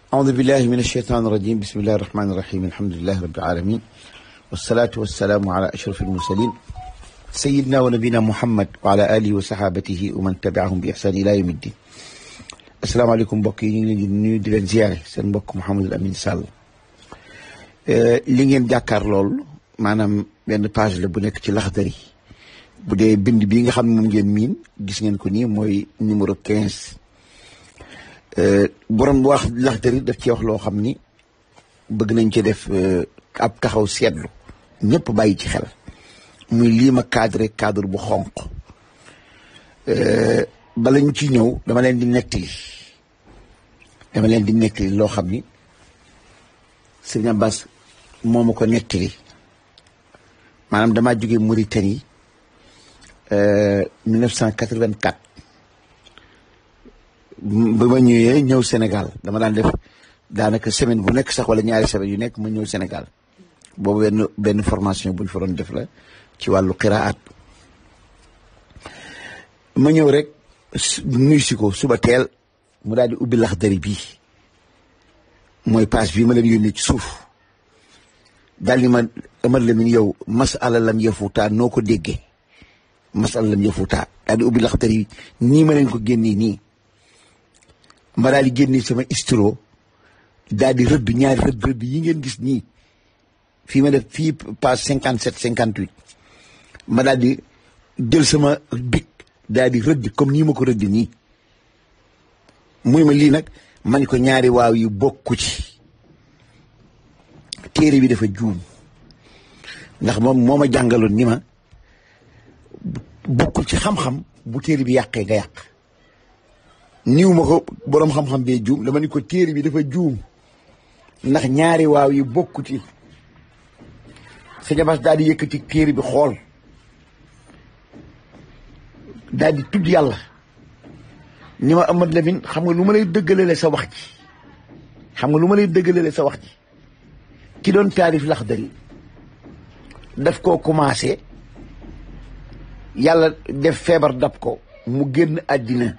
أعوذ بالله من الشيطان الرجيم بسم الله الرحمن الرحيم الحمد لله رب العالمين والصلاة والسلام على أشرف المرسلين سيدنا ونبينا محمد وعلى آله وصحابته ومن تبعهم بإحسان إلى يوم الدين السلام عليكم mbokk yi ñu ngi leen di nuyu di leen ziare seen mbokk Mouhamadul Amin Sall li ngeen jàkkaar lool maanaam benn page la bu nekk ci Laxdari bu dee bind bii nga xam ne moom ngeen miin gis ngeen ko nii mooy numéro 15 borom wax Laxdari daf ci wax loo xam ni bëgg nañ ci def ab taxaw seetlu ñëpp bàyyi ci xel muy lii ma cadré cadre bu xonq bala ñu ci ñëw dama leen di nettali dama leen di nettali loo xam ni sëñ Abbas moo ma ko nettali maanaam damaa jóge Mauritanie 1984 ba ma ñëwee ñëw Sénégal dama daan def daanaka semaine bu nekk sax wala ñaari semaine yu nekk ma ñëw Sénégal boobu benn benn formation bu ñu fa doon def la ci wàllu qiraat ma ñëw rek nuyu si ko suba teel mu daal di ubbi Laxdari bii mooy page bii ma leen yónnee ci suuf daal di ma amal la min yow masala lam yafuutaa noo ko déggee masala lam yafuutaa daal di ubbi Laxdari nii ma leen ko génnee nii ma daal di génnee sama istro daal di rëdd ñaari rëdd rëdd yi ngeen gis nii fii ma def fii page cinquante sept cinquante huit ma daal di jël sama bic daal di rëdd comme nii ma ko rëdd nii muy ma lii nag man ko ñaari waaw yi bokku ci téere bi dafa juum ndax moom moo ma jàngaloon ni ma bokkul ci xam-xam bu téere bi yàqee nga yàq niw ma ko boroom xam-xam bee juum dama ni ko téere bi dafa juum ndax ñaari waaw yi bokku ci sëñ Abbas daal di yëkkati téere bi xool daal di tudd yàlla ni ma Amad Lamine xam nga lu ma lay dëggalale sa wax ji xam nga lu ma lay dëggalale sa wax ji ki doon taarif Laxdari daf koo commencé yàlla def feebar dab ko mu génn àddina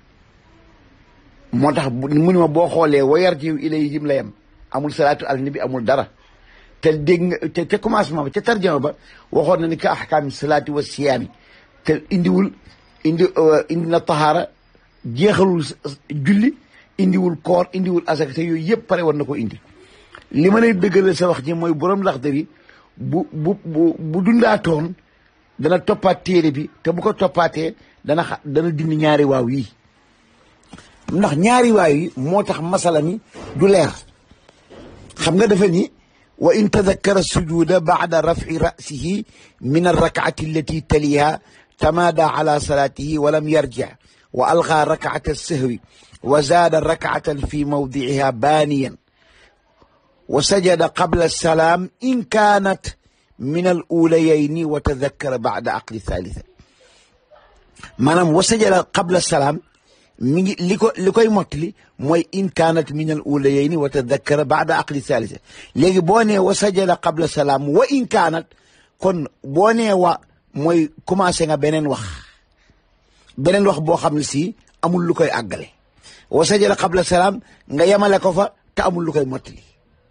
moo tax mu ni ma boo xoolee wayar jiw ilayhim la yem amul salaatu al nabi amul dara te dégg nga te te commencement ba ca tarjama ba waxoon na ni ka ahkaami salaati wa siyaami te indiwul indi indi na taxaara jeexalul julli indiwul koor indiwul asaka te yooyu yëpp pare war na ko indi li ma lay dëggale sa wax ji mooy borom Laxdari bu bu bu bu dundaatoon dana toppaat téere bi te bu ko toppaatee dana xa dana dindi ñaari waaw yi ndax ñaari waaw yi moo tax masala mi du leer xam nga dafa ni wa in tadakkara sujuda baada rafci rasihi min arrakcati allati taliha tamaada ala salaatihi wa lam yarjic wa algaa rakcata sahwi wa zaada rakcatan fi mawdiciha baaniyan wa sajada qabla salaam in kaanat min al uulayayni wa tadakkara baada aqli thalitha maanaam wa sajada qabla salaam mi ngi li ko li koy mottali mooy in kaanat min al uulayayni wa tadakkara baada aqli thalitha léegi boo nee wa sajada qabla salaam wa in kaanat kon boo nee wa mooy commencé nga beneen wax beneen wax boo xam ne si amul lu koy àggale wa sajada qabla salaam nga yemale ko fa te amul lu koy mottali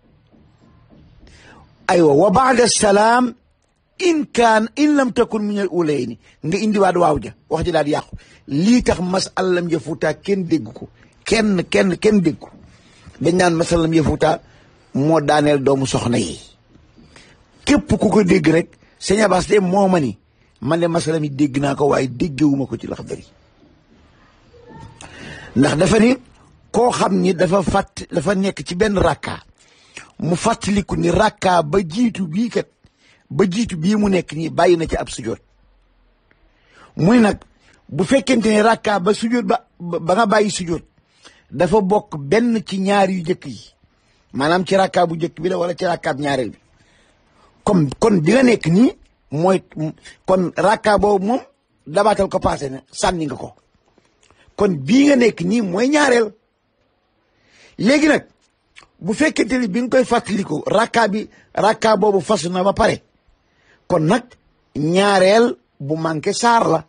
aywa wa baada salaam in kaan in lam takun min al ulayni nga indiwaat waaw ja wax ji daal di yàqu lii tax masalam yafuuta kenn dégg ko kenn kenn kenn dégg ko dañ naan masalam yafuuta moo daaneel doomu soxna yi képp ku ko dégg rek sëñ Abbas de moo ma ni man de masalam yi dégg naa ko waaye déggewuma ko ci Laxdari ndax dafa ni koo xam ni dafa fàtt dafa nekk ci benn rakka mu fàttaliku ni rakka ba jiitu bii kat ba jiitu bii mu nekk nii bàyyi na ci ab sujoot muy nag bu fekkente ne rakka ba sujoot ba ba nga bàyyi sujoot dafa bokk benn ci ñaar yu njëkk yi maanaam ci rakka bu njëkk bi la wala ci rakkaab ñaareel bi comme kon di nga nekk nii mooy kon rakka boobu moom dabaatal ko passé na sànni nga ko kon bii nga nekk nii mooy ñaareel léegi nag bu fekkente ni bi nga koy fàttaliku rakka bi rakka boobu fasu na ba pare kon nag ñaareel bu manqué saar la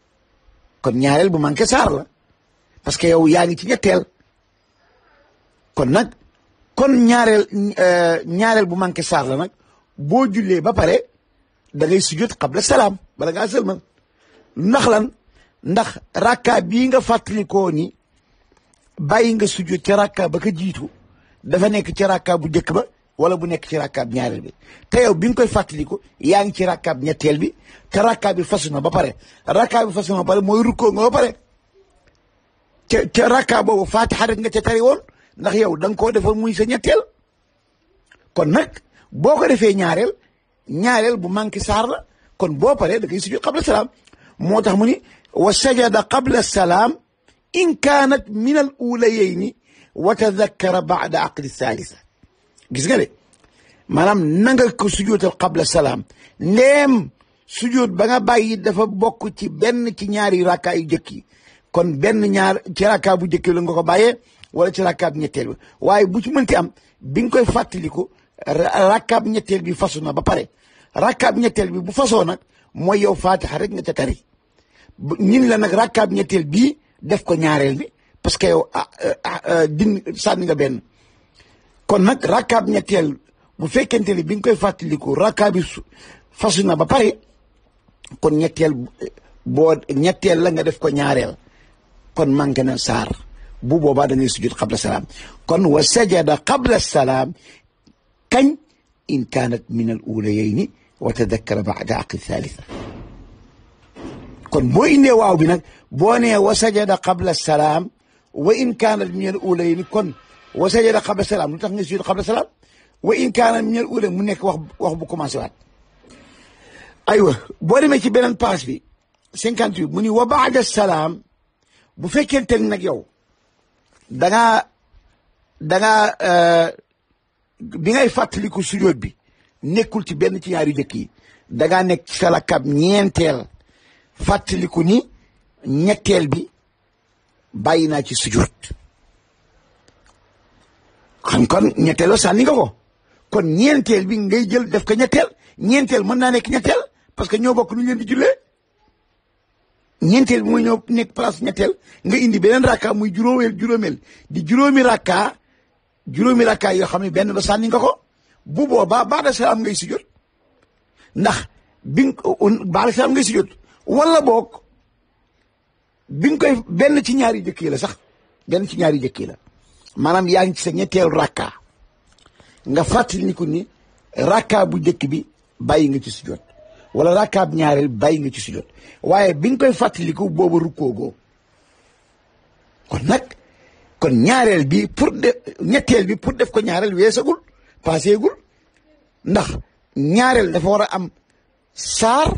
kon ñaareel bu manqué saar la parce que yow yaa ngi ci ñetteel kon nag kon ñaareel ñaareel bu manqué saar la nag boo jullee ba pare da ngay sujjóot qabla salaam bala ngaa sëlmal ndax lan ndax rakka bii nga fàttalikoo ni bàyyi nga sujjóot ci rakka ba ka jiitu dafa nekk ci rakka bu njëkk ba wala bu nekk ci rakkaab ñaareel bi te yow bi nga koy fàttaliku yaa ngi ci rakkaab ñetteel bi te rakkaab bi fasu na ba pare rakkaab bi fasu na ba pare mooy rukkoo nga ba pare ca ca rakkaab boobu faatixa rek nga ca tari woon ndax yow da nga koo defoon muy sa ñetteel kon nag boo ko defee ñaareel ñaareel bu manqué saar la kon boo paree da ngay sujud qabla salaam moo tax mu ni wa sajada qabla salaam in kaanat min al ulayayni wa tadakkara baada aqdi thalitha gis nga de maanaam nanga ko sujootal qabla salaam ndéem sujoot ba nga bàyyi dafa bokk ci benn ci ñaari rakkaa yu jëkk yi kon benn ñaar ci rakkaa bu jëkk la nga ko bàyyee wala ci rakkaa bu ñetteel bi waaye bu ci mënti am bi nga koy fàttaliku rakkaa bu ñetteel bi fasu na ba pare rakkaa bu ñetteel bi bu fasoo nag mooy yow faatixa rek nga ca tari ñin la nag rakkaa bu ñetteel bii def ko ñaareel bi parce que yow din sànni nga benn kon nag rakkaab ñetteel bu fekkente ni bi nga koy fàttaliku rakkaab bi fasu na ba pare kon ñetteel boo ñetteel la nga def ko ñaareel kon manqué na saar bu boobaa da ngay sujud qabla salaam kon wa sajada qabla salaam kañ in kaanat min al ulayayni wa tadakkara baada aqi thalitha kon boo indee waaw bi nag boo nee wa sajada qabla salaam wa in kaanat min al ulayayni kon wa sajada qabla salaam lu tax nga sujud qabla salaam wa in kaana min al ula mu nekk wax wax bu commencé waat aywa boo demee ci beneen page bi cinquante huit mu ni wa baada salaam bu fekkente ni nag yow dangaa dangaa bi ngay fàttaliku sujud bi nekkul ci benn ci ñaari jëkk yi dangaa nekk ci sa rakab ñeenteel fàttaliku ni ñetteel bi bàyyi naa ci sujud xam kon ñetteel ba sànni nga ko kon ñeenteel bi ngay jël def ko ñetteel ñeenteel mën naa nekk ñetteel parce que ñoo bokk nu ñu leen di jullee ñeenteel bi mooy ñoo nekk place ñetteel nga indi beneen rakka muy juróomeel juróomeel di juróomi rakka juróomi rakka yoo xam ne benn ba sànni nga ko bu boobaa baada salaam ngay sujjóot ndax bi baada salaam ngay sujjóot wala boog bi nga koy benn ci ñaari jëkk yi la sax benn ci ñaari jëkk yi la maanaam yaa ngi ci sa ñetteelu rakka nga fàttaliku ni rakka bu njëkk bi bàyyi nga ci sujjóot wala rakka bu ñaareel bàyyi nga ci sujjóot waaye bi nga koy fàttaliku boobu rukkoogoo kon nag kon ñaareel bi pour de ñetteel bi pour def ko ñaareel weesagul paaseegul ndax ñaareel dafa war a am saar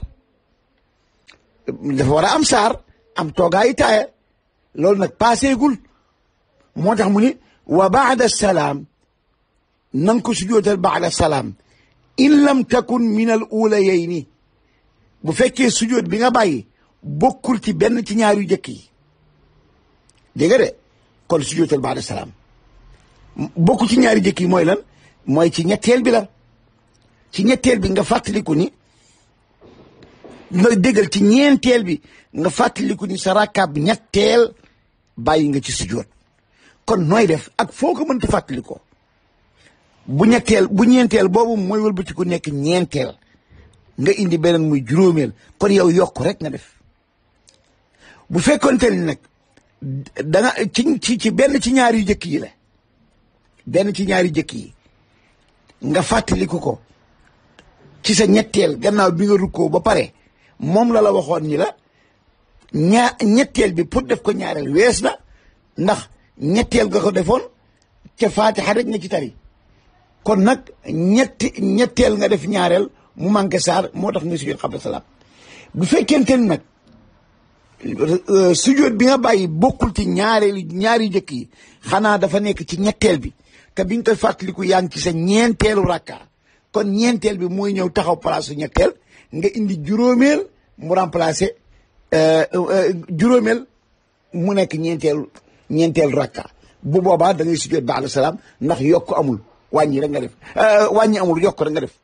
dafa war a am saar am toogaayu taaya loolu nag paaseegul moo tax mu ni wa baada salaam na nga ko sujootal baada salaam in lam takun min al ulayayni bu fekkee sujoot bi nga bàyyi bokkul ci benn ci ñaar yu jëkk yi dégg nga de kon sujootal baada salaam bokkul ci ñaari jëkk yi mooy lan mooy ci ñetteel bi la ci ñetteel bi nga fàttaliku ni nga déggal ci ñeenteel bi nga fàttaliku ni sa rakkaab ñetteel bàyyi nga ci sujoot kon nooy def ak foo ko mënti fàttalikoo bu ñetteel bu ñeenteel boobu mooy wëlbatiku nekk ñeenteel nga indi beneen muy juróomeel kon yow yokk rek nga def bu fekkonte ni nag da nga ci ci ci benn ci ñaari jëkk yi la benn ci ñaari jëkk yi nga fàttaliku ko ci sa ñetteel gannaaw bi nga rukkoo ba pare moom la la waxoon ni la ñaa ñetteel bi pour def ko ñaareel wees na ndax ñetteel nga ko defoon ca faatixa rek nga ci tari kon nag ñetti ñetteel nga def ñaareel mu manqué saar moo tax nga sujjóot qabla salaam bu fekkente ni nag sujjóot bi nga bàyyi bokkul ci ñaareelu ñaari jëkk yi xanaa dafa nekk ci ñetteel bi te bi nga koy fàttaliku yaa ngi ci sa ñeenteelu rakka kon ñeenteel bi mooy ñëw taxaw place su ñetteel nga indi juróomeel mu remplacé juróomeel mu nekk ñeenteelu ñeenteelu rakka bu boobaa da ngay sujjóot ba'da salaam ndax yokk amul wàññi rek nga def wàññi amul yokk rek nga def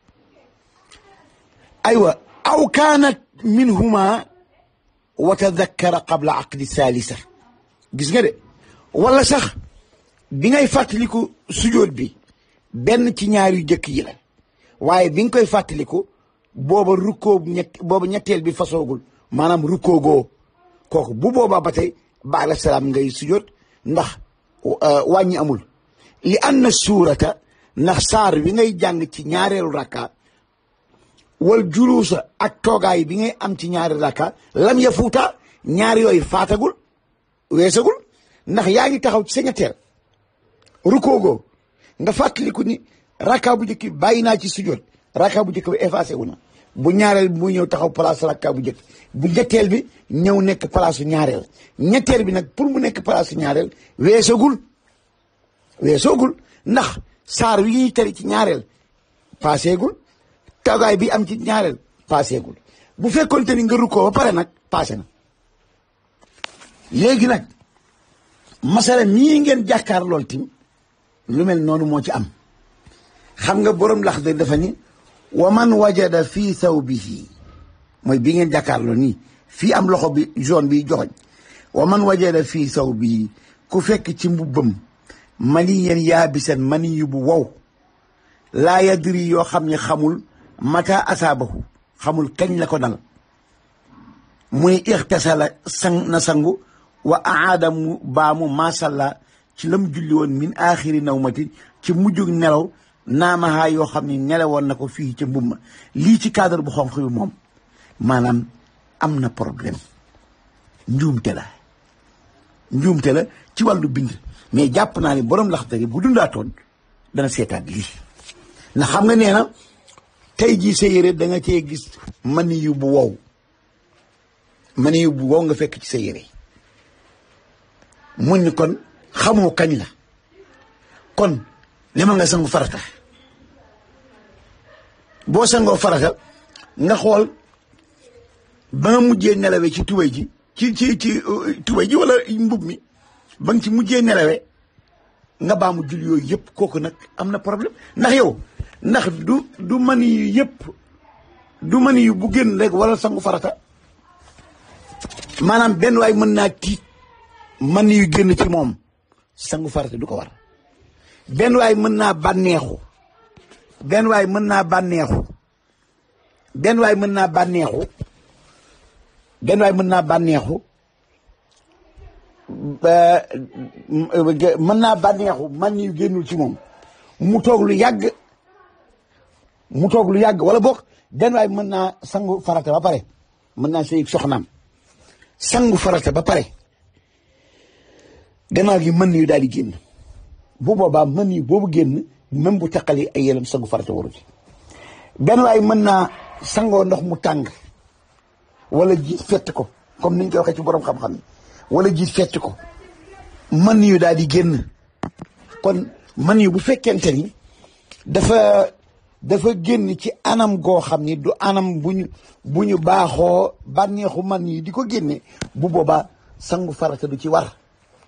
aywa aw kaanat minhuma wa tadakkara qabla aqdi thalitha gis nga de wala sax bi ngay fàttaliku sujóot bi benn ci ñaar yu jëkk yi la waaye bi nga koy fàttaliku booba rukkoo ñett booba ñetteel bi fasoogul maanaam rukkoo goo kooku bu boobaa ba tey baala salaam ngay sujóot ndax wàññi amul li anna suurata ndax saar wi ngay jàng ci ñaareelu rakka wal juluusa ak toogaay bi ngay am ci ñaari rakka lam ya fuuta ñaar yooyu faatagul weesagul ndax yaa ngi taxaw ci sa ñetteel rukoogoo nga fàttaliku ni rakka bu njëkk bi bàyyi naa ci sujjoot rakka bu njëkk bi effacé wu na bu ñaareel bi mu ñëw taxaw place rakka bu njëkk bu ñetteel bi ñëw nekk place su ñaareel ñetteel bi nag pour mu nekk place su ñaareel weesagul weesagul ndax saar wi ñuy tari ci ñaareel paaseegul toogaay bi am ci ñaareel paaseegul bu fekkoonte ni nga rukkoo ba pare nag paase na léegi nag masala mii ngeen jàkkaar lool tim lu mel noonu moo ci am xam nga borom lax de dafa ni wa man wajada fii thawbihi mooy bi ngeen jàkkaar lool nii fii am loxo bi jaune bi joxoñ wa man wajada fii thawbihi ku fekk ci mbubbam mani yeen yaabisan mani yu bu wow laa yadri yoo xam ne xamul mata asaabahu xamul kañ la ko dal mu ni ixtasala sang na sangu wa aada mu baamu masalla ci lam julli woon min aaxiri nawmati ci mujjug nelaw naamahaa yoo xam ne nelawoon na ko fii ca mbumma lii ci cadre bu xonq yu moom maanaam am na problème njuumte la njuumte la ci wàllu bind mais jàpp naa ni borom laxdari bu dundaatoon dana seetaat lii ndax xam nga nee na tey jii sa yére da nga cee gis mani yu bu wow mani yu bu wow nga fekk ci sa yére mun ni kon xamoo kañ la kon demal nga sangu farata boo sangoo farata nga xool ba nga mujjee nelawee ci tubay ji ci ci ci tubay ji wala mbub mi ba nga ci mujjee nelawee nga baamu jul yooyu yëpp kooku nag am na problème ndax yow ndax du du mani yu yëpp du mani yu bu génn rek wala sangu farata maanaam benn waay mën naa tiit mani yu génn ci moom sangu farata du ko war benn waay mën naa bànneexu benn waay mën naa bànneexu benn waay mën naa bànneexu benn waay mën naa bànneexu mën naa bànneexu man yu génnul ci moom mu toog lu yàgg mu toog lu yàgg wala boog benn waay mën naa sangu farata ba pare mën naa sëy soxnaam sangu farata ba pare gannaaw gi mën yu daal di génn bu boobaa mën yu boobu génn même bu taqali ay yelam sangu farata waru ci benn waay mën naa sangoo ndox mu tàng wala jiit fett ko comme niñ koy waxee ci borom xam-xam yi wala jiit fett ko mën yu daal di génn kon mën yu bu fekkente ni dafa dafa génn ci anam goo xam ni du anam bu ñu bu ñu baaxoo bànneexu man yi di ko génne bu boobaa sangu farata du ci war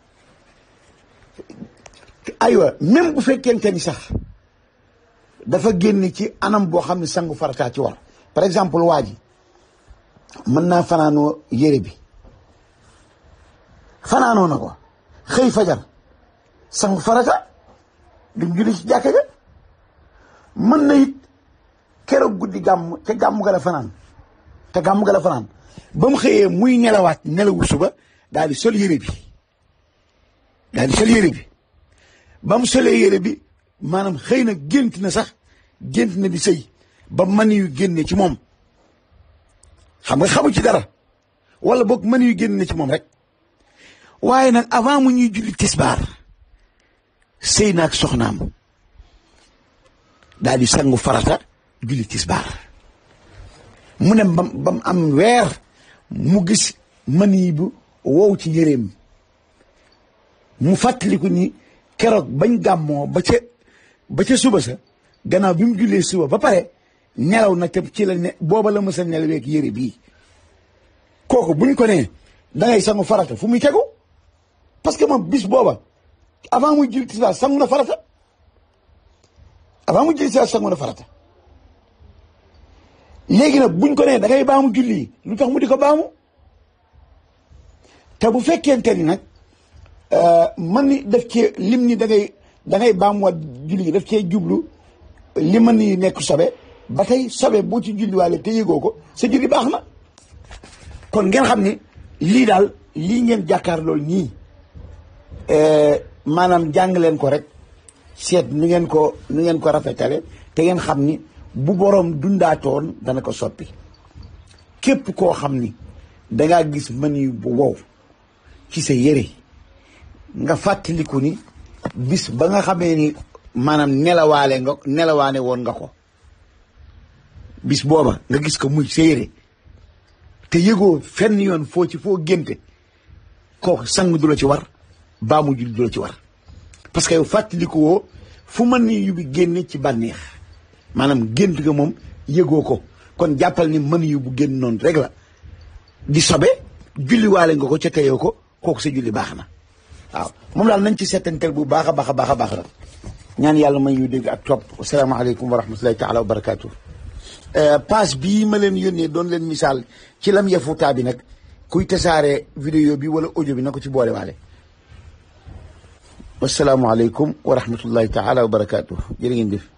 aywa même bu fekkente ni sax dafa génn ci anam boo xam ne sangu farata ci war par exemple waa ji mën naa fanaanoo yére bi fanaanoo na ko xëy fajar sangu farata dem julli ci jàkka ja mën na it keroog guddi gàmm te gàmm ga la fanaan te gàmm ga la fanaan ba mu xëyee muy nelawaat nelawu suba daal di sol yére bi daal di sol yére bi ba mu solee yére bi maanaam xëy na gént na sax gént na di sëy ba mën yu génne ci moom xam nga xamu ci dara wala boog mën yu génne ci moom rek waaye nag avant mu ñuy julli tisbaar sëy naag soxnaam daal di sangu farata julli tisbaar mu ne bam ba mu am weer mu gis mën yi bu wow ci yéreem mu fàttaliku ni keroog bañ gàmmoo ba ca ba ca suba sa gannaaw bi mu jullee suba ba pare nelaw na te ci la ne booba la mësa nelaweeg yére bii kooku buñ ko nee dangay sangu farata fu muy tegu parce que moom bis booba avant muy julli tisbaar sangu na farata avant mu julli tisbaar sangu na farata léegi nag buñ ko nee da ngay baamu julli lu tax mu di ko baamu te bu fekkente ni nag man ni daf cee lim ni da ngay da ngay baamuwaat julli gi daf cee jublu li mën ni nekk sobe ba tey sobe boo ci julliwaale te yëgoo ko sa julli baax na kon ngeen xam ni lii daal lii ngeen jàkkaar loolu nii maanaam jàng leen ko rek seet nu ngeen ko nu ngeen ko rafetale te ngeen xam ni bu boroom dundaatoon dana ko soppi képp koo xam ni dangaa gis mën yu bu wow ci sa yére nga fàttaliku ni bis ba nga xamee ni maanaam nelawaale nga nelawaane woon nga ko bis booba nga gis ko muy sa yére te yëgoo fenn yoon foo ci foo génte kooku sang du la ci war baa mu julli du la ci war parce que yow fàttaliku woo fu mën ni yu bi génne ci bànneex maanaam gént nga moom yëgoo ko kon jàppal ni mën yu bu génn noonu rek la di sobe julliwaale nga ko ca teyoo ko kooku sa julli baax na waaw moom daal nañ ci settantel bu baax a baax a baax a baax la ñaan yàlla may ñu dégg ak topp asalaamaaleykum wa rahmatullahi taala wa barakaatu. passe bii ma leen yónnee doon leen misaal ci lam yafutaa bi nag kuy tasaare vidéo bi wala audio bi na ko ci boole waale wasalaamualeykum wa rahmatullahi taala wa barakaatu jërë ngeen jëf